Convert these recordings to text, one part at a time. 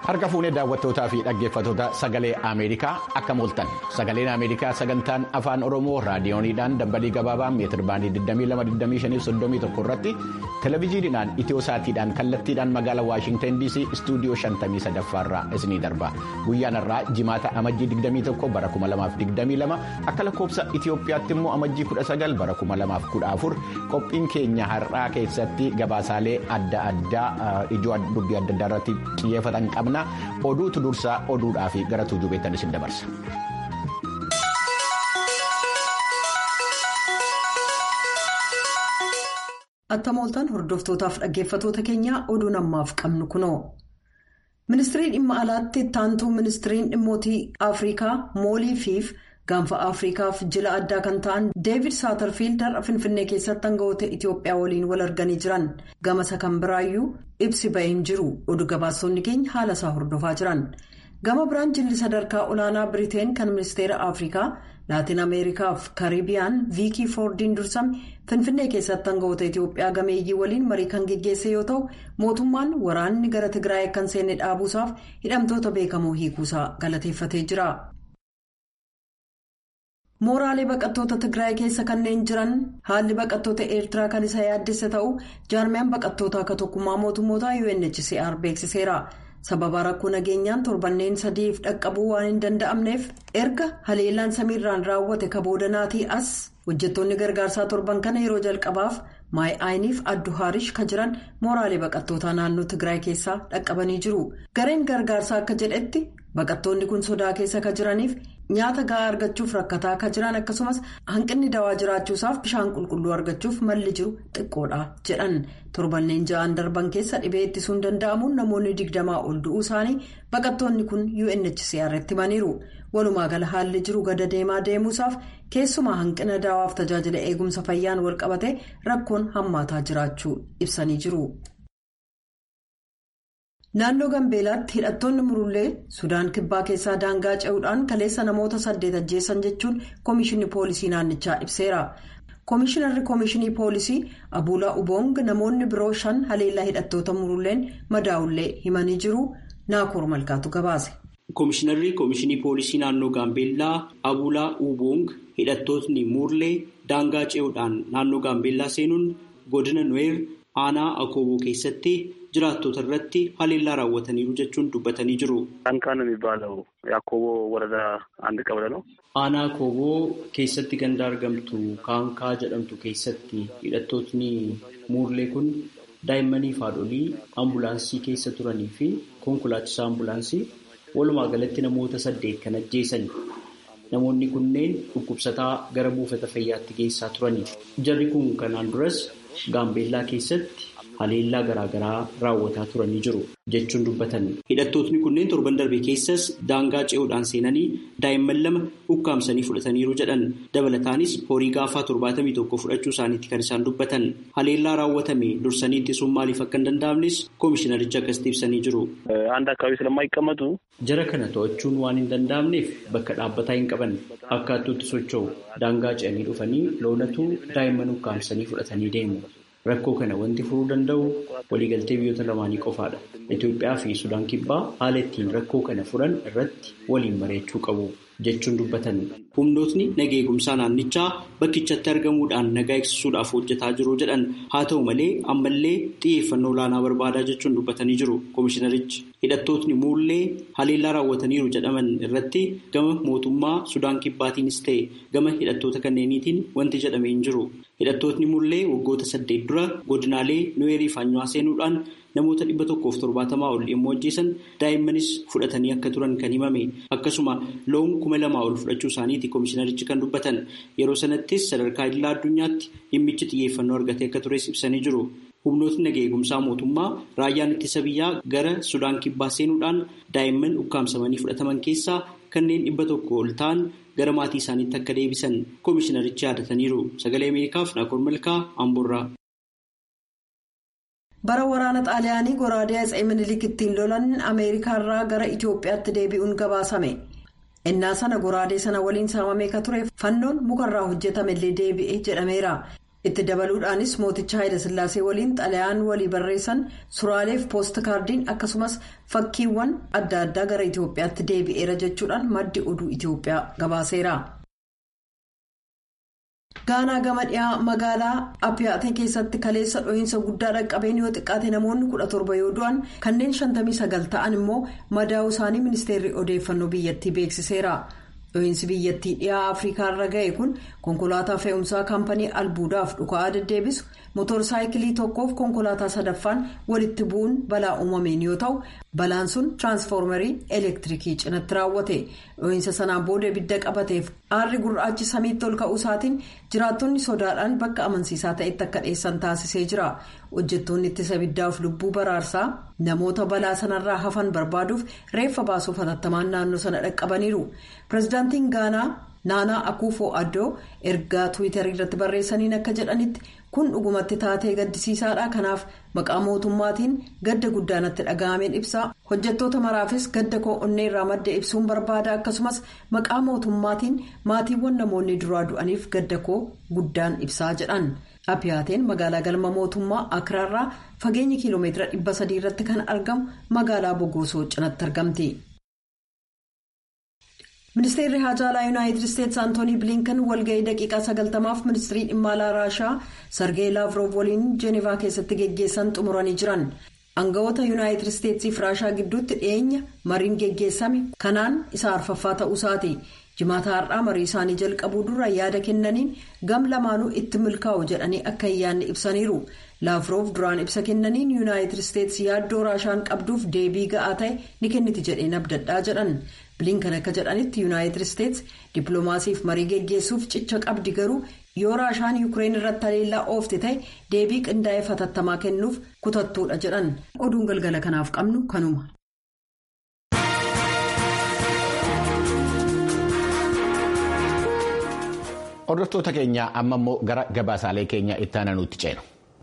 Harka fuunee daawwattootaa fi dhaggeeffattoota sagalee Ameerikaa akka mooltan sagaleen Ameerikaa sagantaan afaan Oromoo raadiyooniidhaan dambalii gabaabaa meetir baandii 2225 irratti televezyiiniidhaan itiyosaatiidhaan kallattiidhaan magaalaa Waashintan DC istuudiyoo 53 irraa isinii darba guyyaan irraa jimaata amajjii 21 bara 2022 akka lakkoofsa Itiyoophiyaatti immoo amajjii 19 bara 2014 qophiin keenya har'aa keessatti gabaasaalee adda addaa ijoo dubbii adda addaa irratti xiyyeeffatan qabna. oduutu dursaa oduudhaa fi gara tuujubeettan isin dabarsa. Akka mooltan hordoftootaaf dhaggeeffatoota keenyaa oduun ammaaf qabnu kunoo. Ministiriin dhimma alaatti ittaantuu ministiriin dhimmootii Afrikaa moolii fiif gaanfa Afrikaaf jila addaa kan ta'an Deevid Saatarfiild har'a Finfinnee keessatti aangawoota Itoophiyaa waliin wal arganii jiran gamasa kan biraayyuu ibsi ba'een jiru oduu gabaasonni keenya haala isaa hordofaa jiran. Gama biraan jilli sadarkaa olaanaa Biriteen kan ministeera Afrikaa Laatiin Ameerikaaf Kariibiyaan Viikii Foordiin dursame Finfinnee keessatti aangawoota Itoophiyaa gameeyyii waliin marii kan geggeesse yoo ta'u mootummaan waraanni gara Tigraay akka hin seenne dhaabuusaaf hidhamtoota beekamoo hiikuusaa galateeffatee jira. mooraalee baqattoota tigraay keessa kanneen jiran haalli baqattoota eertiraa kan isa yaaddessa ta'u jaarmiyaan baqattoota akka tokkummaa mootummootaa unhcr beeksiseera sababa rakkoo nageenyaan torbanneen sadiif dhaqqabuu waan hin danda'amneef erga haleellaan samiirraan raawwate kaboodanaatii as hojjettoonni gargaarsaa torban kana yeroo jalqabaaf maay'aayiniif addu haarish kan jiran mooraalee baqattootaa naannoo tigraay keessaa dhaqqabanii jiru gareen gargaarsaa akka jedhetti baqattoonni kun sodaa keessa kan jiraniif. nyaata ga'aa argachuuf rakkataa akka jiran akkasumas hanqinni dawaa jiraachuusaaf bishaan qulqulluu argachuuf malli jiru xiqqoodha jedhan torbanneen ja'an darban keessa dhibee ittisuun danda'amuun namoonni digdamaa ol du'uu isaanii baqattoonni kun unhcr itti himaniiru walumaa gala haalli jiru gada deemaa deemuusaaf keessumaa hanqina dawaaf tajaajila eegumsa fayyaan walqabate rakkoon hammaataa jiraachuu ibsanii jiru. naannoo gambeelaatti hidhattoonni murullee sudaan kibbaa keessaa daangaa ce'uudhaan kaleessa namoota saddeet ajjeessan jechuun koomishinii poolisii naannichaa ibseera koomishinarri koomishinii poolisii abuulaa uboong namoonni biroo shan haleellaa hidhattoota murulleen madaa'ullee himanii jiru naakoor malkaatu gabaase. koomishinarri koomishinii poolisii naannoo gaambeellaa abuulaa uboong hidhattootni murlee daangaa ce'uudhaan naannoo gaambeellaa seenuun godina nuweer aanaa akooboo keessatti. jiraattota irratti haleellaa raawwataniiru jechuun dubbatanii jiru. Dhaankaan የሚባለው የአኮቦ ወረዳ አንድ ቀበሌ ነው። Aanaa Akooboo keessatti ganda argamtu Kaankaa jedhamtu keessatti hidhattootni muurlee kun daa'immanii fi haadholii ambulaansii keessa turanii fi konkolaachisaa ambulaansii walumaa galatti namoota saddeet kan ajjeesani. Namoonni kunneen dhukkubsataa gara buufata fayyaatti geessaa turani. Jarri kun kanaan duras Gaambeellaa keessatti haleellaa garaagaraa raawwataa turanii jiru jechuun dubbatan. Hidhattootni kunneen torban darbe keessas daangaa ce'uudhaan seenanii daa'imman lama ukkaamsanii fudhataniiru jedhan. Dabalataanis horii gaafaa torbaatamii tokko fudhachuu isaaniitti kan isaan dubbatan. Haleellaa raawwatame dursanii ittisuun maaliif akka hin danda'amnes koomishinarichi akkasitti ibsanii jiru. አንድ አካባቢ ስለማይቀመጡ Jara kana to'achuun waan hin danda'amneef bakka dhaabbataa hin qaban akkaattuutti socho'u daangaa ce'anii dhufanii loonatu daa'imman ukkaamsanii fudhatanii deemu. Rakkoo kana wanti furuu danda'u waliigaltee biyyoota lamaanii qofaadha. Itoophiyaa fi Sudaan Kibbaa haala ittiin rakkoo kana furan irratti waliin mari'achuu qabu jechuun dubbatan. Humnootni naga eegumsaa naannichaa bakkichatti argamuudhaan nagaa eegsisuudhaaf hojjetaa jiru jedhan haa ta'u malee ammallee xiyyeeffannoo olaanaa barbaadaa jechuun dubbatanii jiru koomishinarichi. Hidhattootni muullee haleellaa raawwataniiru jedhaman irratti gama mootummaa Sudaan Kibbaatiinis ta'e gama hidhattoota kanneeniitiin wanti jedhamee hin jiru. Hidhattootni mullee waggoota saddeet dura godinaalee nuweerii fi anyuwaa seenuudhaan namoota dhibba tokkoof torbaatamaa ol yommuu ajjeesan daa'immanis fudhatanii akka turan kan himame akkasuma loon kuma lamaa ol fudhachuu isaaniiti koomishinarichi kan dubbatan yeroo sanattis sadarkaa idilaa addunyaatti dhimmichi xiyyeeffannoo argatee akka tures ibsanii jiru. Humnootni naga eegumsaa mootummaa raayyaan ittisa biyyaa gara Sudaan kibbaa seenuudhaan daa'imman ukkaamsamanii fudhataman keessaa kanneen dhibba tokko ol ta'an gara maatii isaaniitti akka deebisan koomishinarichi yaadataniiru. Sagalee Ameerikaaf Naakoor Malkaa Amboorraa. bara waraana xaaliyaanii goraadee atsee minilik ittiin lolan ameerikaarraa gara itiyoophiyaatti deebi'uun gabaasame innaa sana goraadee sana waliin saamamee ka ture fannoon mukarraa hojjetamellee deebi'e jedhameera itti dabaluudhaanis mooticha Haayilasillaasee waliin xalayaan walii barreessan suuraaleef poost kaardiin akkasumas fakkiiwwan adda addaa gara Itoophiyaatti deebi'eera jechuudhaan maddi oduu Itoophiyaa gabaaseera. gaanaa gama dhiyaa magaalaa apiyaatee keessatti kaleessa dho'iinsa guddaa dhaqqabeen yoo xiqqaate namoonni kudha torba yoo du'an kanneen shantamii sagal ta'an immoo madaa'uu isaanii ministeerri odeeffannoo biyyattii beeksiseera dho'iinsi biyyattii dhiyaa afrikaa irra ga'e kun konkolaataa fe'umsaa kaampanii albuudaaf dhuka'aa deddeebisu motorsaayikilii tokkoof konkolaataa sadaffaan walitti bu'uun balaa uumameen yoo ta'u balaan sun tiraansfoormarii elektiriikii cinatti raawwate dho'iinsa sanaan booda ibidda qabateef aarri gurraachi samiitti ol ka'uu isaatiin jiraattonni sodaadhaan bakka amansiisaa ta'etti akka dheessan taasisee jira hojjettoonni ittisa ibiddaaf lubbuu baraarsaa namoota balaa sanarraa hafan barbaaduuf reeffa baasuuf hatattamaan naannoo sana dhaqqabaniiru pireezidaantiin gaanaa naanaa akuufoo addoo ergaa tiwiitarii irratti barreessaniin akka jedhanitti kun dhugumatti taatee gaddisiisaadha kanaaf maqaa mootummaatiin gadda guddaanatti dhaga'ameen ibsaa hojjettoota maraafis gadda koo onnee irraa madda ibsuun barbaada akkasumas maqaa mootummaatiin maatiiwwan namoonni duraa du'aniif gadda koo guddaan ibsaa jedhan apiyaateen magaalaa galma mootummaa akiraarraa fageenya kiiloomeetira dhibba sadii irratti kan argamu magaalaa bogoosoo cinatti argamti. ministeerri haajaalaa yuunaayitid isteetsi antoonii bilinkan walga'ii daqiiqaa sagaltamaaf ministirii dhimma alaa raashaa sargee laavrov waliin jeenevaa keessatti geggeessan xumuranii jiran aangawoota yuunaayitid isteetsiif raashaa gidduutti dhiyeenya mariin geggeessame kanaan isa arfaffaa ta'uusaati jimaata har'aa marii isaanii jalqabuu dura yaada kennaniin gam lamaanuu itti milkaa'u jedhanii akka hin yaadne ibsaniiru laavrov duraan ibsa kennaniin yuunaayitid isteetsi yaaddoo raashaan qabduuf deebii ga'aa ta'e ni kenniti jedheen abdadhaa jedhan. bilinkan akka jedhanitti yuunaayitid isteetsi dippiloomaasiif marii geggeessuuf cicha qabdi garuu yoo raashaan yuukireen irratti haleellaa oofte ta'e deebii qindaa'ee fatattamaa kennuuf kutattuudha jedhan oduun galgala kanaaf qabnu kanuma. hordoftoota keenya amma immoo gara gabaasaalee keenya itti aananuutti ceenu.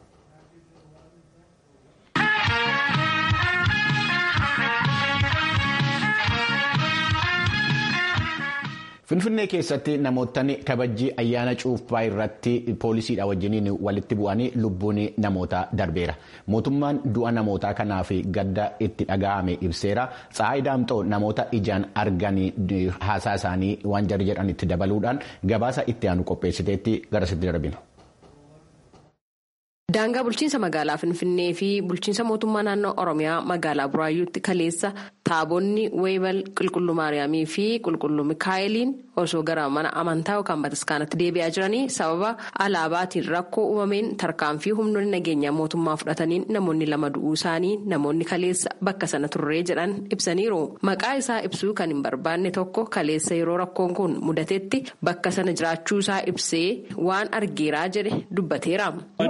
Finfinnee keessatti namootni kabajjii ayyaana cuuphaa irratti poolisiidha wajjiniin walitti bu'anii lubbuun namootaa darbeera. Mootummaan du'a namootaa kanaaf gadda itti dhaga'ame ibseera. Tsaayi Daamxoo namoota ijaan arganii haasaa isaanii waan jarri jedhan itti dabaluudhaan gabaasa itti aanu qopheessiteetti garasitti darbina. Daangaa bulchiinsa magaalaa Finfinnee fi bulchiinsa mootummaa naannoo Oromiyaa magaalaa Buraayyuutti kaleessa taabonni weebal qulqulluu Maariyaamii fi qulqulluu Mikaa'eliin osoo gara mana amantaa yookaan bataskaanatti deebi'aa jiranii sababa alaabaatiin rakkoo uumameen tarkaanfii humnoonni nageenyaa mootummaa fudhataniin namoonni lama du'uu isaanii namoonni kaleessa bakka sana turree jedhan ibsaniiru. Maqaa isaa ibsuu kan hin barbaanne tokko kaleessa yeroo rakkoon kun mudatetti bakka sana jiraachuu isaa ibsee waan argeeraa jedhe dubbateera.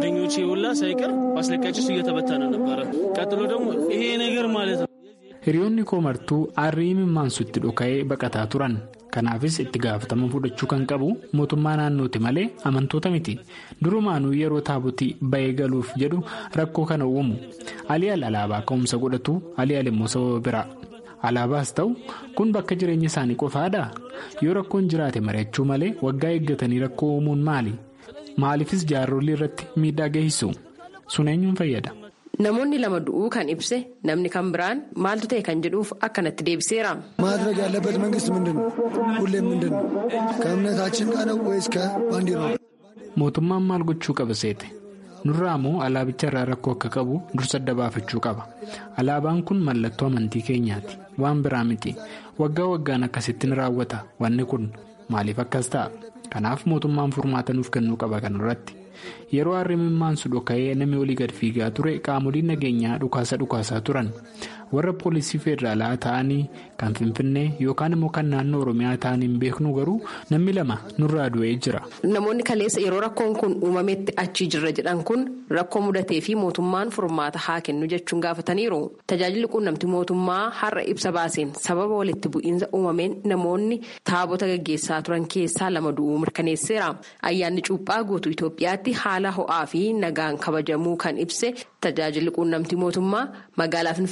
ሁላ ሳይቀር ማስለቃጭስ እየተበተነ ነበረ። ቀጥሎ ደግሞ ይሄ ነገር ማለት ነው። hiriyoonni koo martuu aarrii mimmaansutti dhoka'ee baqataa turan kanaafis itti gaafatama fudhachuu kan qabu mootummaa naannooti malee amantoota miti durumaanuu yeroo taabotii ba'ee galuuf jedhu rakkoo kana uumu aliyaal alaabaa ka'umsa godhatu aliyaal immoo sababa biraa alaabaas ta'u kun bakka jireenya isaanii qofaadha yoo rakkoon jiraate mari'achuu malee waggaa eeggatanii rakkoo uumuun maali. maaliifis jaarolii irratti miidhaa geessisu sun eenyuun fayyada. namoonni lama du'uu kan ibse namni kan biraan maaltu ta'e kan jedhuuf akkanatti deebiseera. ማድረግ ያለበት መንግስት ምንድን ነው? ሁሌም ምንድን ነው? ከእምነታችን ጋር ነው ወይስ ከባንዲራ? mootummaan maal gochuu qaba seete nurraa moo alaabicha irraa rakkoo akka qabu dursa adda baafachuu qaba alaabaan kun mallattoo amantii keenyaati waan biraa miti waggaa waggaan akkasittiin raawwata wanni kun maaliif akkas ta'a kanaaf mootummaan furmaata nuuf kennuu qaba kanarratti yeroo harri mimmaansu dhoka'ee namni olii gad fiigaa ture qaamoliin nageenyaa dhukaasa dhukaasaa turan warra poolisii federaalaa ta'anii kan finfinnee yookaan immoo kan naannoo oromiyaa ta'an hin beeknu garuu namni lama nurraa du'ee jira. namoonni kaleessa yeroo rakkoon kun uumametti achii jirra jedhan kun rakkoo mudatee fi mootummaan furmaata haa kennu jechuun gaafataniiru tajaajilli quunnamtii mootummaa har'a ibsa baaseen sababa walitti bu'iinsa uumameen namoonni taabota gaggeessaa turan keessaa lama du'uu mirkaneesseera ayyaanni cuuphaa guutuu itoophiyaatti haala ho'aa fi nagaan kabajamuu kan ibse tajaajilli quunnamtii mootummaa magaalaa finfinnee kutaa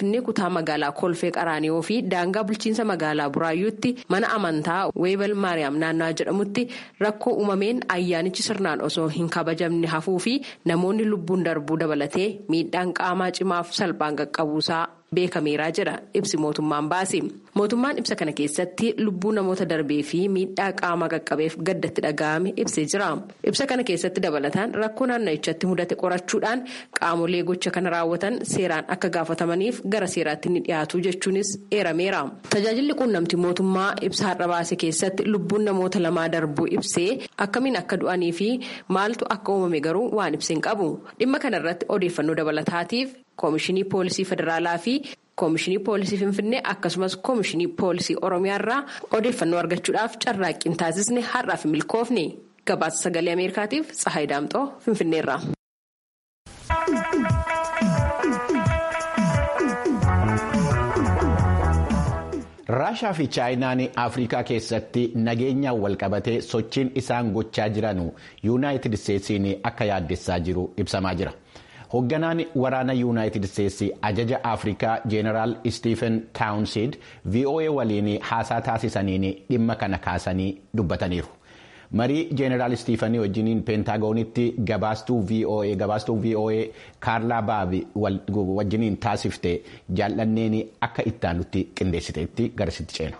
kutaa magaalaa kolfee qaraaniyoo fi daangaa bulchiinsa magaalaa buraayyuutti mana amantaa weebal maariyaam naannawaa jedhamutti rakkoo uumameen ayyaanichi sirnaan osoo hin kabajamne hafuu fi namoonni lubbuun darbuu dabalatee miidhaan qaamaa cimaaf salphaan qaqqabuusaa. beekameeraa jedha ibsi mootummaan baase mootummaan ibsa kana keessatti lubbuu namoota darbee fi miidhaa qaamaa qaqqabeef gaddatti dhaga'ame ibsee jira ibsa kana keessatti dabalataan rakkoo naannichatti mudate qorachuudhaan qaamolee gocha kana raawwatan seeraan akka gaafatamaniif gara seeraatti ni dhiyaatu jechuunis eerameera tajaajilli quunnamtii mootummaa ibsa har'a baase keessatti lubbuun namoota lamaa darbuu ibsee akkamiin akka du'anii fi maaltu akka uumame garuu waan ibseen qabu dhimma kanarratti odeeffannoo dabalataatiif. Koomishinii Poolisii Federaalaa fi Koomishinii Poolisii Finfinnee akkasumas Koomishinii Poolisii Oromiyaa irraa odeeffannoo argachuudhaaf carraaqqiin taasisne har'aaf milkoofne gabaasa sagalee Ameerikaatiif Tsahaay Daamxoo Finfinneerra. raashaa fi chaayinaan afrikaa keessatti nageenyaan walqabatee sochiin isaan gochaa jiran yuunaayitid isteetsiin akka yaaddessaa jiru ibsamaa jira. hoogganaan waraana yuunaayitid isteetsi ajaja afrikaa jeenaraal istiifen taawunsiid voa waliin haasaa taasisaniin dhimma kana kaasanii dubbataniiru marii jeenaraal istiifanii wajjiniin peentaagoonitti gabaastuu voa gabaastuu voa kaarlaa baabi wajjiniin taasifte jaallanneen akka ittaanutti qindeessiteetti garasitti ceenu.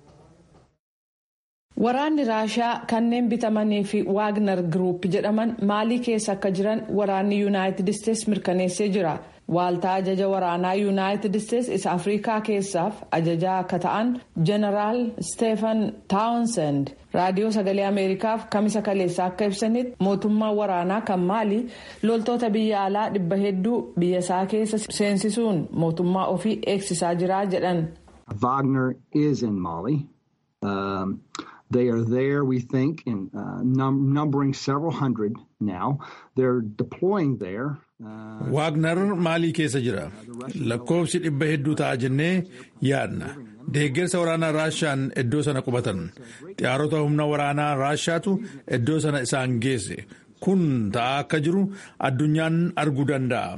Waraanni Raashaa kanneen bitamanii fi Waagner Group jedhaman maalii keessa akka jiran waraanni Yuunaayitid Isteets mirkaneessee jira. Waaltaa ajaja waraanaa Yuunaayitid Isteets isa Afrikaa keessaaf ajajaa akka ta'an Jeneraal Steefan Townsend raadiyoo sagalee Ameerikaaf kamisa kaleessaa akka ibsanitti mootummaan waraanaa kan maalii loltoota biyya alaa dhibba hedduu biyya isaa keessa seensisuun mootummaa ofii eegsisaa jira jedhan. Wagner is in Mali. Um, They are there, we think, in uh, num numbering several hundred now. They're deploying there. Waagner maalii keessa jira. Lakkoofsi dhibba hedduu ta'a jennee yaadna. Deeggarsa waraanaa Raashaan iddoo sana qubatan. Xiyyaarota humna waraanaa Raashaatu iddoo sana isaan geesse. Kun ta'aa akka jiru addunyaan arguu danda'a.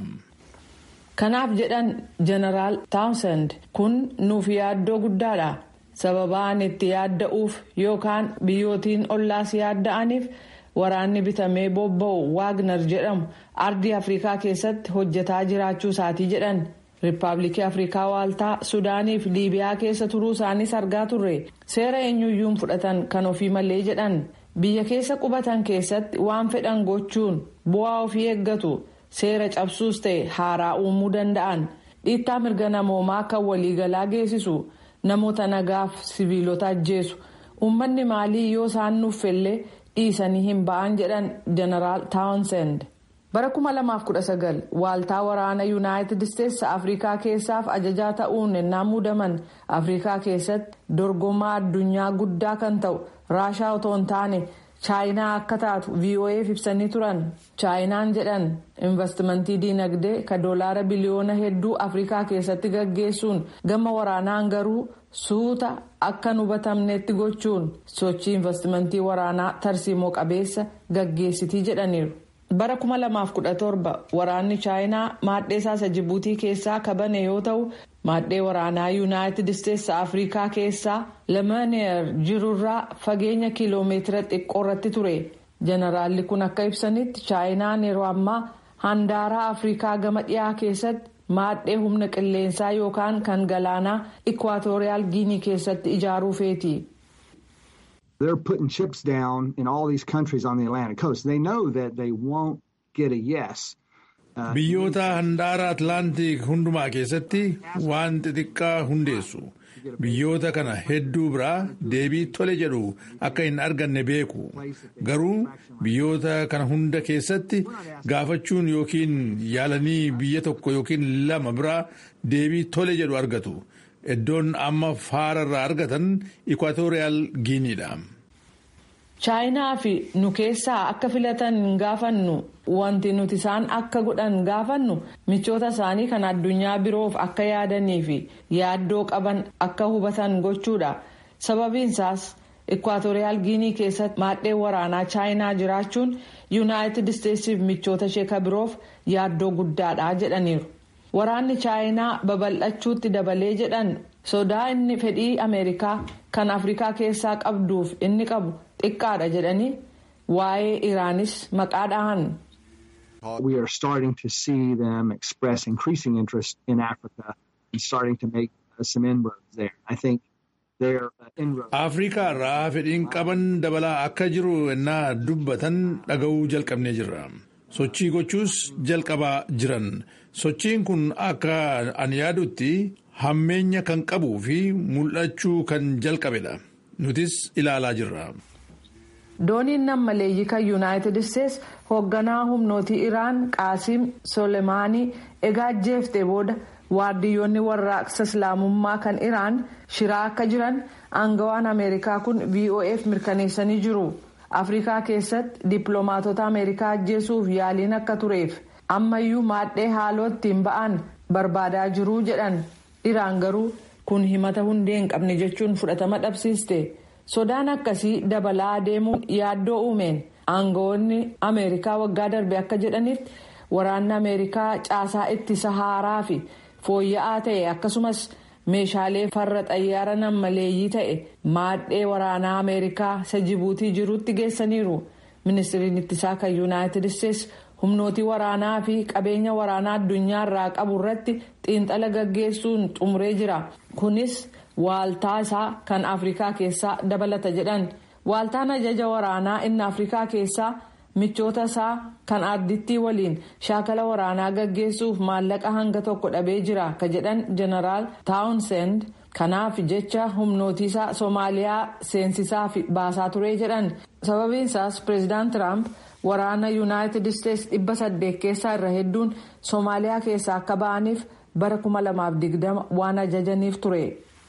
Kanaaf jedhan Jeneraal Townsend kun nuuf yaaddoo guddaadha. sababaan itti yaadda'uuf yookaan biyyootiin ollaas yaadda'aniif waraanni bitamee bobba'u waagner jedhamu ardii afrikaa keessatti hojjetaa jiraachuu isaatii jedhan riippaabilikii afrikaa waaltaa sudaanii fi liibiyaa keessa turuu isaaniis argaa turre seera eenyuyyuun fudhatan kan ofii malee jedhan biyya keessa qubatan keessatti waan fedhan gochuun bu'aa ofii eeggatu seera cabsuus ta'e haaraa uumuu danda'an dhiittaa mirga namoomaa kan waliigalaa geessisu. namoota nagaaf siviilota ajjeesu uummanni maalii yoo isaan nuuffellee dhiisanii hin ba'an jedhan jeneraal taawunsend bara 2019 waaltaa waraana yuunaayitid isteetsi afrikaa keessaaf ajajaa ta'uun ennaa muudaman afrikaa keessatti dorgomaa addunyaa guddaa kan ta'u raashaa otoo hin taane chaayinaa akka taatu vo'eef ibsanii turan chaayinaan jedhan investimentii diinagdee ka doolaara biliyoona hedduu afrikaa keessatti gaggeessuun gama waraanaan garuu suuta akka hin hubatamnetti gochuun sochii investimentii waraanaa tarsiimoo qabeessa gaggeessitii jedhaniiru. bara 2017 waraanni chaayinaa maadhee isaa jibuutii keessaa kabane yoo ta'u maadhee waraanaa yuunaayitid isteetsi afrikaa keessaa lamaneer jirurraa fageenya kiiloomeetira xiqqoo irratti ture jeneraalli kun akka ibsanitti chaayinaan yeroo ammaa handaaraa afrikaa gama dhiyaa keessatti maadhee humna qilleensaa yookaan kan galaanaa ikwaatoriyaal giinii keessatti ijaaruu feeti. They're putting chips down in all these countries on the Atlantic coast. They know that they won't get a yes. Biyyoota handaara Atlaantik hundumaa keessatti waan xixiqqaa hundeessu. Biyyoota kana hedduu biraa deebii tole jedhu akka hin arganne beeku. Garuu biyyoota kana hunda keessatti gaafachuun yookiin yaalanii biyya tokko yookiin lama biraa deebii tole jedhu argatu. Iddoon amma faara irraa argatan Ikwaatoriyaal Giiniidha. chaayinaa fi nu keessaa akka filatan hin gaafannu wanti nuti isaan akka godhan gaafannu michoota isaanii kan addunyaa biroof akka yaadanii fi yaaddoo qaban akka hubatan gochuudha sababiinsaas ikwaatoriyaal giinii keessatti maadhee waraanaa chaayinaa jiraachuun yuunaayitid isteetsiif michoota ishee ka biroof yaaddoo guddaadha jedhaniiru waraanni chaayinaa babal'achuutti dabalee jedhan sodaa inni fedhii ameerikaa kan afrikaa keessaa qabduuf inni qabu xiqqaadha jedhanii waa'ee iraanis maqaa dhahan. We are starting to see them express increasing interest in Africa and starting to make uh, some inroads there. I think their uh, inroads. Afrikaa irraa fedhiin qaban dabalaa akka jiru ennaa dubbatan dhaga'uu jalqabnee jirra. Sochii gochuus jalqabaa jiran. Sochiin kun akka ani yaadutti hammeenya kan qabuu fi mul'achuu kan jalqabedha. Nutis ilaalaa jirra. dooniin nammaleeyyii kan yuunaayitid isteets hoogganaa humnootii iraan qaasim solemaanii egaa ajjeeftee booda waardiyyoonni warraaqsa islaamummaa kan iraan shiraa akka jiran aangawaan ameerikaa kun vof mirkaneessanii jiru afrikaa keessatti dippiloomaatota ameerikaa ajjeesuuf yaaliin akka tureef ammayyuu maadhee haaloo ittiin ba'an barbaadaa jiruu jedhan iraan garuu kun himata hundee hin qabne jechuun fudhatama dhabsiiste. sodaan akkasii dabalaa deemuun yaaddoo uumeen aangawoonni ameerikaa waggaa darbe akka jedhanitti waraanni ameerikaa caasaa ittisa haaraa fi fooyya'aa ta'e akkasumas meeshaalee farra xayyaara nammaleeyyii ta'e maadhee waraanaa ameerikaa isa jibuutii jirutti geessaniiru ministiriin ittisaa kan yuunaayitid isteets humnootii waraanaa fi qabeenya waraanaa addunyaa irraa qabu irratti xiinxala gaggeessuun xumuree jira kunis. waaltaa isaa kan afrikaa keessaa dabalata jedhan waaltaan ajaja waraanaa inni afrikaa keessaa michoota isaa kan ardittii waliin shaakala waraanaa gaggeessuuf maallaqa hanga tokko dhabee jira ka jedhan jeneraal taawunsend kanaaf jecha humnootiisaa soomaaliyaa seensisaa fi baasaa turee jedhan sababiin isaas pireezidaant tiraamp waraana yuunaayitid isteets dhibba saddeet keessaa irra hedduun soomaaliyaa keessaa akka ba'aniif bara 2020 waan ajajaniif ture.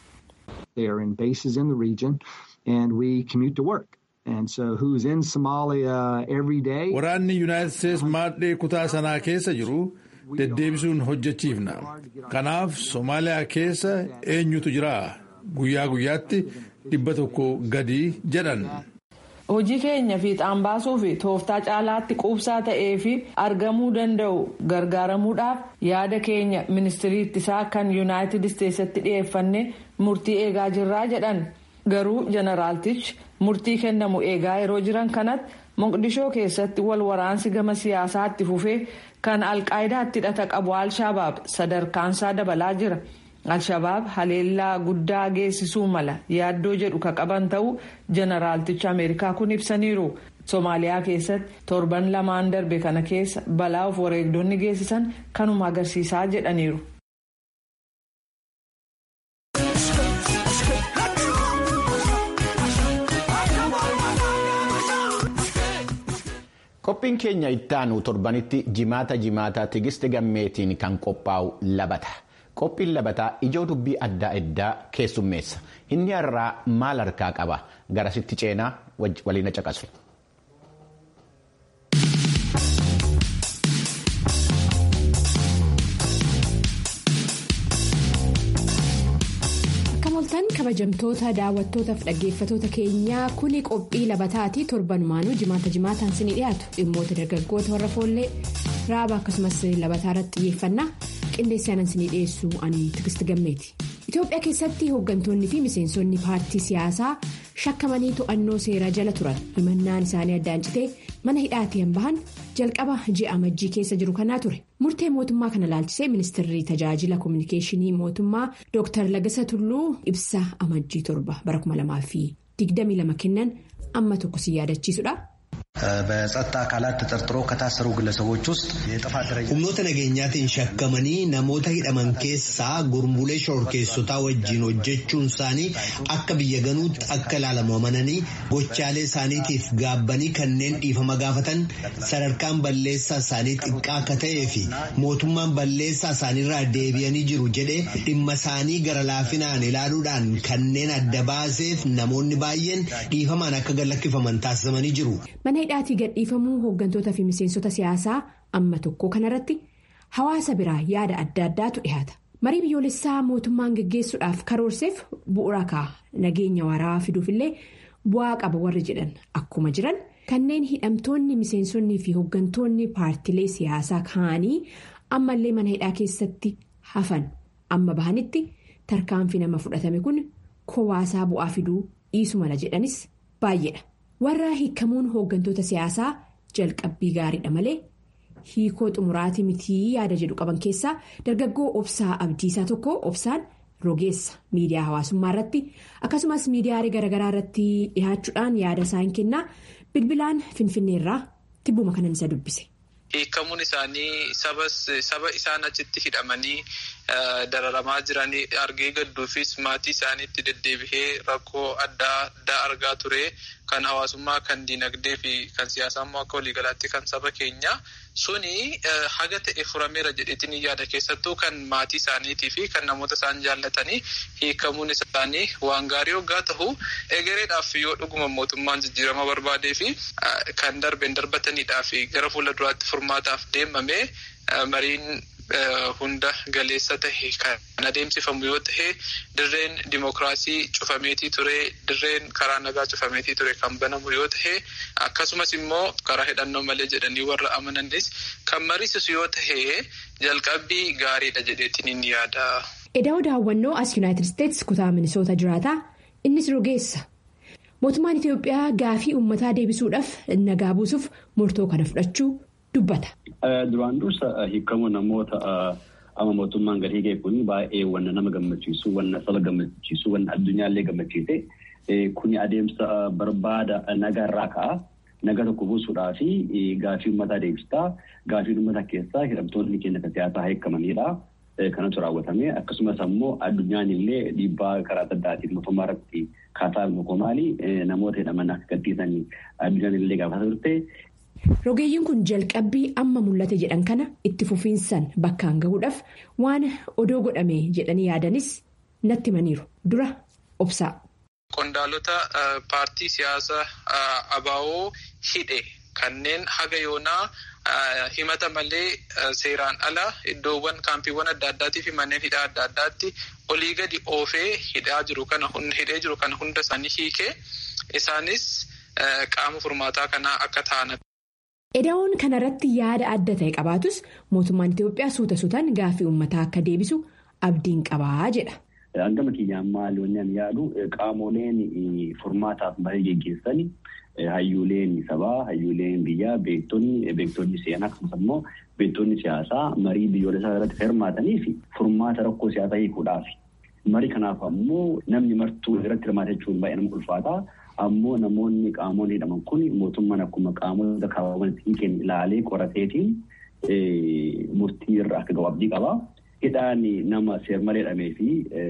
They are in bases in the region and we commute to work. And so who's in Somalia every day? Waraanni Yuunaayitid Isteets maadhee kutaa sanaa keessa jiru deddeebisuun hojjechiifna. Kanaaf Somaaliyaa keessa eenyutu jira? Guyyaa guyyaatti dhibba tokko gadi jedhan. hojii keenya fiixaan baasuu fi tooftaa caalaatti quubsaa ta'ee fi argamuu danda'u gargaaramuudhaaf yaada keenya ministirii ittisaa kan yuunaayitid isteetsatti dhiyeeffanne murtii eegaa jirraa jedhan garuu jeneraaltichi murtii kennamu eegaa yeroo jiran kanatti moqdishoo keessatti wal waraansi gama siyaasaatti fufee kan alqaayidaatti hidhata qabu alshabaab sadarkaansaa dabalaa jira. alshabaab haleellaa guddaa geessisuu mala yaaddoo jedhu ka qaban ta'uu jeneraaltichi ameerikaa kun ibsaniiru soomaaliyaa keessatti torban lamaan darbe kana keessa balaa of wareegdonni geessisan kanuma agarsiisaa jedhaniiru. qophiin keenya ittaanu torbanitti jimaata jimaataa tigiste gammeetiin kan qophaa'u labata. qophiin labataa ijoo dubbii adda addaa keessummeessa inni har'aa maal harkaa qaba garasitti ceenaa waliin caqasu. Akkam kabajamtoota daawwattootaaf dhaggeeffatoota keenyaa kuni qophii labataati torbanumaanuu jimaata jimaataan sinii dhiyaatu dhimmoota dargaggoota warra foollee raaba akkasumas labataa irratti xiyyeeffannaa. qindeessaanan sinii dhiyeessuu ani tigisti gammeeti itoophiyaa keessatti hooggantoonni fi miseensonni paartii siyaasaa shakkamanii to'annoo seeraa jala turan himannaan isaanii addaan citee mana hidhaatiin bahan jalqaba ji'a amajjii keessa jiru kanaa ture murtee mootummaa kana laalchisee ministeerri tajaajila koominikeeshinii mootummaa dr lagasa tulluu ibsa amajjii torba bara 2022 kennan amma tokko si yaadachiisudha. በጸጥታ አካላት ተጠርጥሮ ከታሰሩ ግለሰቦች ውስጥ የጥፋት ደረጃ humnoota nageenyaatiin shakkamanii namoota hidhaman keessaa gurmuulee shororkeessotaa wajjin hojjechuun isaanii akka biyya ganuutti akka ilaalamu amananii gochaalee isaaniitiif gaabbanii kanneen dhiifama gaafatan sadarkaan balleessaa isaanii xiqqaa akka ta'ee fi mootummaan balleessaa isaaniirraa deebi'anii jiru jedhee dhimma isaanii gara laafinaan ilaaluudhaan kanneen adda baaseef namoonni baay'een dhiifamaan akka gallakkifaman taasifamanii jiru. mana hidhaatii gadhiifamuu hooggantoota fi miseensota siyaasaa amma tokko kanarratti hawaasa biraa yaada adda addaatu dhihaata marii biyyoolessaa mootummaan geggeessuudhaaf karoorseef bu'uura ka'a nageenya waaraa fiduufillee bu'aa qaba warri jedhan akkuma jiran kanneen hidhamtoonni miseensonnii fi hooggantoonni paartilee siyaasaa kaanii ammallee mana hidhaa keessatti hafan amma bahanitti tarkaanfii nama fudhatame kun kowaasaa bu'aa fiduu dhiisu mala jedhanis baay'eedha. warra hiikamuun hooggantoota siyaasaa jalqabbii gaariidha malee hiikoo xumuraatii mitii yaada jedhu qaban keessaa dargaggoo obsaa abdiisaa tokko obsaan rogeessa miidiyaa hawaasummaa irratti akkasumas miidiyaalee garaagaraa irratti dhihaachuudhaan yaada isaa hin kennaa bilbilaan finfinneerraa tibbuma kanan isa dubbise. Hiikamuun isaanii saba isaan achitti hidhamanii dararamaa jiranii argee gadduufis maatii isaaniitti deddeebihee rakkoo adda addaa argaa ture kan hawaasummaa kan dinagdee fi kan siyaasaa immoo akka waliigalaatti kan saba keenya suni haga ta'e furameera jedheetiin yaada keessattuu kan maatii isaaniitii fi kan namoota isaan jaallatanii hiikamuun isaanii waan gaarii hoggaa ta'u egereedhaaf yoo dhuguma mootummaan jijjiirama barbaadee fi kan darbeen darbataniidhaa fi gara fuula duraatti furmaataaf deemamee mariin. hunda galeessa tahe kan adeemsifamu yoo tahe dirreen dimokiraasii cufameetii ture dirreen karaa nagaa cufameetii ture kan banamu yoo tahe akkasumas immoo karaa hidhannoo malee jedhanii warra amananis kan mariisisu yoo tahe jalqabbii gaariidha jedheetiin ni yaada. Edaa'oo daawwannoo as yuunaayitid isteetsi kutaa minisoota jiraataa innis rogeessa. Mootummaan Itoophiyaa gaafii uummataa deebisuudhaaf nagaa buusuuf murtoo kana fudhachuu dubbata. Duraan dursa hiikamuu namoota amma mootummaan gadi hiikee kun baay'ee wanna nama gammachiisu wanna saba gammachiisu wanna addunyaallee gammachiise kuni adeemsa barbaada nagaarraa ka'a. Naga tokko buusuudhaa fi gaafii uummataa deebistaa gaafii uummataa keessaa hidhamtoonni keenya kan siyaasaa hiikamanidha. Kanatu raawwatame akkasumas ammoo addunyaan illee dhiibbaa karaa adda addaatiin mootummaa irratti kaasaa mukoo maali namoota hidhaman akka gadhiisan addunyaan illee gaafataa turte. Rogeeyyiin kun jalqabbii amma mul'ate jedhan kana itti fufiinsan bakkaan gahuudhaaf waan odoo godhame jedhanii yaadanis natti himaniiru dura obsaa. Qondaalota paartii siyaasaa ABO hidhe kanneen haga yoonaa himata malee seeraan ala iddoowwan kaampiiwwan adda addaatii fi manneen hidhaa adda addaatti olii gadi oofee hidhaa jiru kana hidhee jiru kana hunda isaanii hiikee isaanis qaama furmaataa kanaa akka ta'an. Edaa'oon kanarratti yaada adda ta'e qabaatus mootummaan Itoophiyaa suuta suutaan gaafii uummataa akka deebisu abdiin qabaa jedha. Hangama kiyyaan maali wanni ani yaadu qaamoleen furmaataaf marii geggeessan hayyuuleen sabaa hayyuuleen biyyaa beektonni beektonni seenaa akkasumas immoo beektonni siyaasaa marii biyyoolessaa irratti hirmaatanii fi furmaata rakkoo siyaasaa hiikuudhaaf. Marii kanaaf ammoo namni martuu irratti hirmaate jechuun baay'ee nama ulfaata. ammoo namoonni qaamonni hidhaman kun mootummaan akkuma qaamota kaawwaman hiikeen ilaalee qorateetiin murtii irra akka gahu abdii qaba. Hidhaan nama seermalee hidhamee fi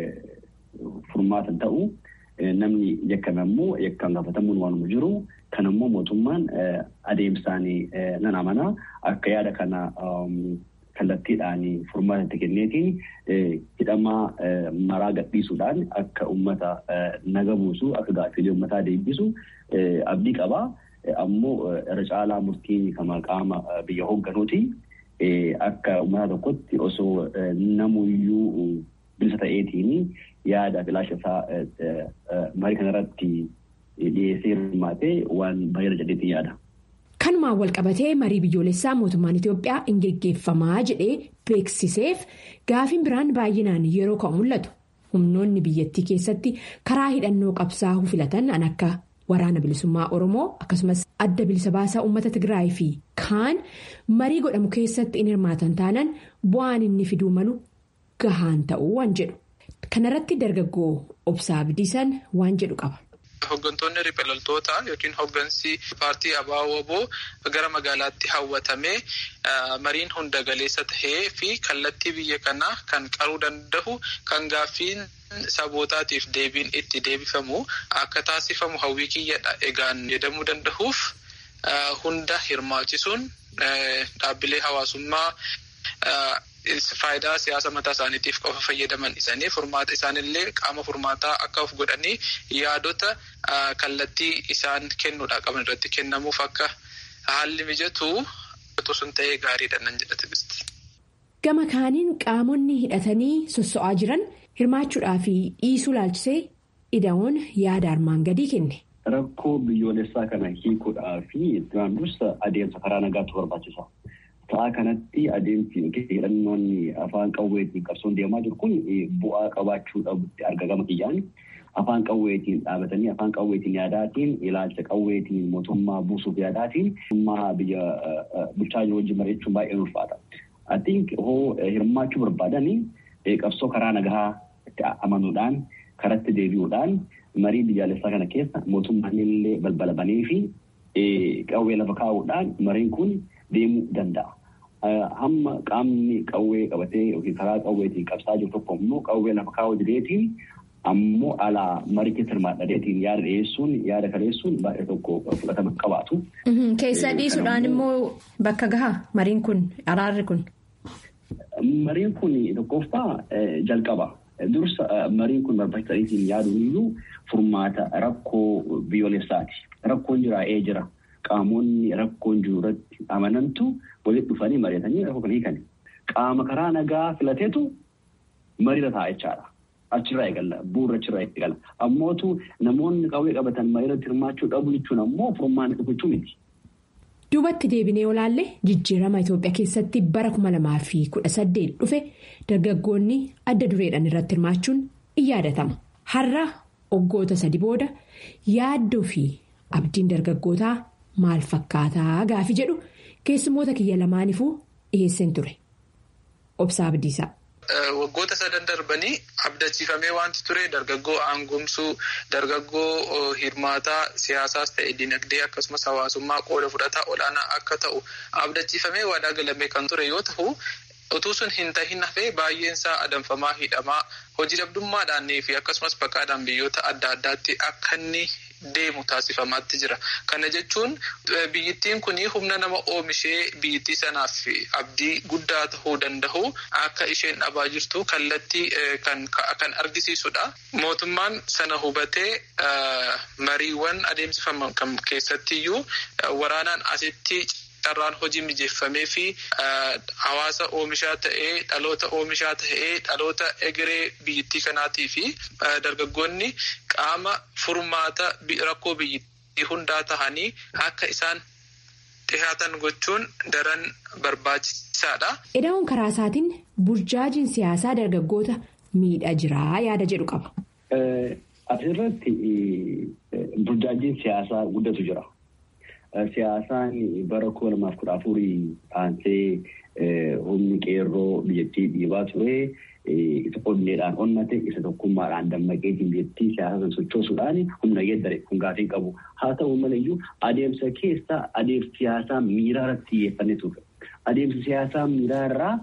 furmaata ta'u namni yakkame ammoo yakkaan gaafatamuun waanuma jiru kan ammoo mootummaan adeemsaan nan amana akka yaada kana kallattiidhaan furmaata itti kenneetiin hidhamaa maraa gadhiisuudhaan akka uummata naga buusu akka gaaffiilee uummataa deebisu abdii qaba. Ammoo irra caalaa murtiin kama qaama biyya hoogganuuti akka uummata tokkotti osoo namuyyuu bilisa ta'eetiin yaada filaasha isaa marii kanarratti dhiyeessee hirmaatee waan baay'ee jedheetiin yaada. Kanumaan walqabatee marii biyyoolessaa mootummaan Itoophiyaa hin geggeeffamaa jedhee beeksiseef gaafiin biraan baay'inaan yeroo ka'u mul'atu. Humnoonni biyyattii keessatti karaa hidhannoo qabsaa'uu filatan an akka waraana bilisummaa Oromoo akkasumas adda bilisa baasaa uummata Tigraay fi kaan marii godhamu keessatti in hirmaatan taanaan bu'aan inni fiduu malu gahaan ta'uu waan jedhu. Kanarratti dargaggoo obsaa Abdiisaan waan jedhu qaba. Hooggantoonni riphee loltoota yookiin hooggansi paartii ABO gara magaalaatti hawwatamee mariin hunda galeessa tahee fi kallattii biyya kanaa kan qaruu danda'u kan gaaffiin sabootaatiif deebiin itti deebifamu akka taasifamu hawwii kiyyadha egaan jedhamuu danda'uuf hunda hirmaachisuun dhaabbilee hawaasummaa. Faayidaa siyaasa mataa isaaniitiif qofa fayyadaman isaanii furmaata isaanillee qaama furmaataa akka of godhanii yaadota kallattii isaan kennuudha qaban irratti kennamuuf akka haalli mijatu sun ta'ee gaariidha nan jedhate bisti. Gama kaaniin qaamonni hidhatanii sosso'aa jiran hirmaachuudhaa fi dhiisuu laalchisee ida'oon yaada armaan gadii kenne. Rakkoo biyyoolessaa kana hiikuudhaa fi duraan dursa adeemsa karaa nagaatu barbaachisa. Sa'a kanatti adeemsi hidhannoon afaan qawweetiin qabsoon deemaa jiru kun bu'aa qabaachuu dhabutti argama kiyyaan. Afaan qawweetiin dhaabatanii afaan qawweetiin yaadaatiin ilaalcha qawweetiin mootummaa buusuuf yaadaatiin mootummaa biyya bulchaa jiru wajjin mari'achuun baay'ee ulfaata. I think hoo hirmaachuu barbaadanii qabsoo karaa nagahaa itti amanuudhaan karatti deebi'uudhaan marii biyyaalessaa kana keessa mootummaan illee balbala banee fi qawwee lafa kaa'uudhaan mariin kun deemuu danda'a. Hamma qaamni qawwee qabatee yookiin karaa qawweetiin qabsaa jiru tokko immoo qawwee lafa kaa'uu dideetiin ammoo alaa maricha hirmaadhadeetiin yaada dhiyeessuun yaada kaleessuun baay'ee tokko fudhatama qabaatu. Keessa dhiisuudhaan immoo bakka gahaa mariin kun araarri kun. Mariin kun tokkoffaa jalqaba. Dursa mariin kun barbaachisaadhiitiin yaaduun iyyuu furmaata rakkoo biyyoolessaati. Rakkoon jiraa'ee jira. Qaamonni rakkoon jiru irratti amanantu walitti dhufanii mari'atanii rakkoo kana hiikan. Qaama karaa nagaa filateetu mariirra taa'a jechaadha. Achirraa eegalla. Bu'uura achirraa eegalla. Ammootu namoonni qawwee qabatan mariirratti hirmaachuu dhabu jechuun ammoo furmaanni dhufachuu miti. Duubatti deebinee olaalle jijjiirama Itoophiyaa keessatti bara kuma lamaa fi kudha saddeet dhufe dargaggoonni adda dureedhaan irratti hirmaachuun in yaadatama. Har'a waggoota sadi booda yaaddoo fi abdiin dargaggootaa maal fakkaataa gaafi jedhu keessummoota kiyya lamaanifuu dhiyeesseen ture. Obsaa Abdiisaa. Waggoota sadan darbanii abdachiifamee wanti ture dargaggoo aangomsuu dargaggoo hirmaataa siyaasaas ta'e dinagdee akkasumas hawaasummaa qooda fudhataa olaanaa akka ta'u abdachiifamee waadaa galamee kan ture yoo ta'u utuu sun hin tahin hafee baay'eensaa adamfamaa hidhamaa hojii dhabdummaadhaan fi akkasumas baqaadhaan biyyoota adda addaatti akka inni deemu taasifamaatti jira. Kana jechuun biyyittiin kun humna nama oomishee biyyittii sanaaf abdii guddaa ta'uu danda'u akka isheen dhabaa jirtu kallattii kan argisiisudha. Mootummaan sana hubatee mariiwwan adeemsifaman keessattiyyuu waraanaan asitti carraan hojii mijeeffamee fi hawaasa oomishaa ta'ee dhaloota oomishaa ta'ee dhaloota egeree biyyittii kanaatii fi dargaggoonni qaama furmaata rakkoo biyyittii hundaa tahanii akka isaan dhihaatan gochuun daran barbaachisaadha. Ida'uun karaa isaatiin burjaajiin siyaasaa dargaggoota miidhaa jiraa yaada jedhu qaba. Asirratti burjaajiin siyaasaa guddatu jira. Siyaasaan bara kuma lamaaf kudha afurii aansee humni qeerroo biyyattii dhiibaa ture. Isa onneedhaan onnate isa tokkummaadhaan dammaqeetiin biyyattii siyaasa sochoosuudhaan humna geeddare kun gaafii qabu. Haa ta'u malayyuu adeemsa keessa adeemsa siyaasaa miiraa irratti xiyyeeffannee ture. Adeemsa siyaasaa miiraa irraa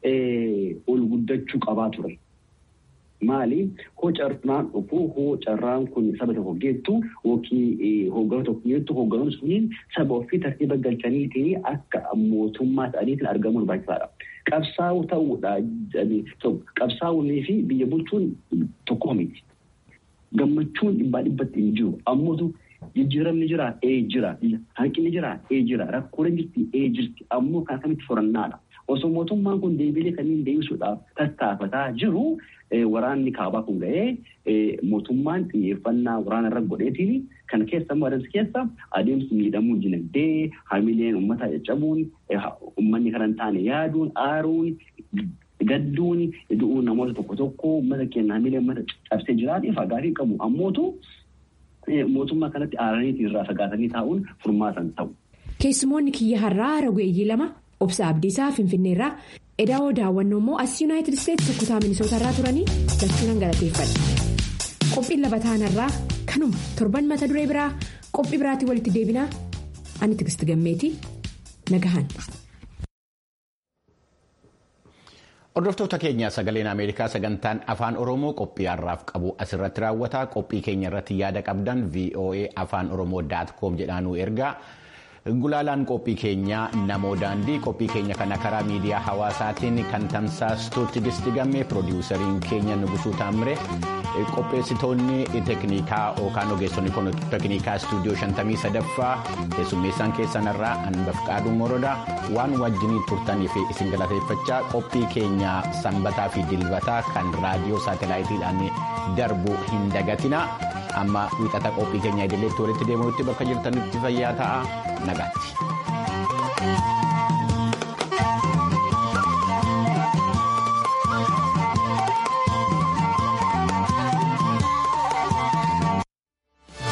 ol guddachuu qabaa ture. Maali hoo carraan dhufu hoo carraan kun saba tokko geettu yookiin hooggana tokko geettu hoogganoon suniin saba ofii tartiiba galchaniitiin akka mootummaa ta'aniitiin argamuun barbaachisaadha. Qabsaa'uu ta'uudha. Qabsaa'uunii fi biyya bulchuun tokko miti. Gammachuun dhibbaa dhibbatti hin jiru. Ammootu jijjiiramni jira ee jira. Hanqinni jira ee jira. Rakkooleen jirti ee jirti. Ammoo kan akkamitti furannaadha. Osoo mootummaan kun deebiilee kanneen deebisuudhaaf tattaafataa jiru waraanni kaabaa kun ga'ee mootummaan xiyyeeffannaa waraana irra godheetiin kan keessa immoo adeemsa keessa adeemsi miidhamuu dinagdee hamileen uummataa caccabuun uummanni kana hin taane yaaduun aaruun gadduun du'uun namoota tokko tokko uummata keenya hamilee uummata cabsee jiraatiif gaafii qabu ammootu mootummaa kanatti aaraniitiin irraa fagaatanii taa'uun furmaatan ta'u. Keessumoonni kiyya har'aa ragweeyyii lama. Obsa Abdiisaa Finfinneerraa Edaawoo daawwannoo immoo as Yuunaayitid Isteetsi kutaa Minisootarraa turanii jechuun galateeffadha. Qophiin labataanarraa kanuma torban mata duree biraa qophii biraatiin walitti deebinaa ani Tigisti Gammeetii nagahan. Hordoftoota keenya sagaleen Ameerikaa sagantaan afaan Oromoo qophii har'aaf qabu asirratti raawwata. Qophii keenya irratti yaada qabdan VOA afaan Oromoo daat koom jedhaanuu ergaa. Gulaalaan qophii keenyaa namoo daandii qophii keenya kana karaa miidiyaa hawaasaatiin kan tamsaastuutti distigamme piroodiwusariin keenya Nugusuu Taamire qopheessitoonni teeknikaa yookaan ogeessonni teeknikaa istuudiyoo 53ffaa keessummeessaan keessanirraa Anbafqaaduu Morodaa waan wajjinii turtaniif isin galateeffachaa qophii keenya sanbataa fi dilbataa kan raadiyoo saatalaayitiidhaan darbu hin dagatina. amma wiixata qophii keenya idileetti walitti deemuutti bakka jirtanitti fayyaa ta'a nagaatti.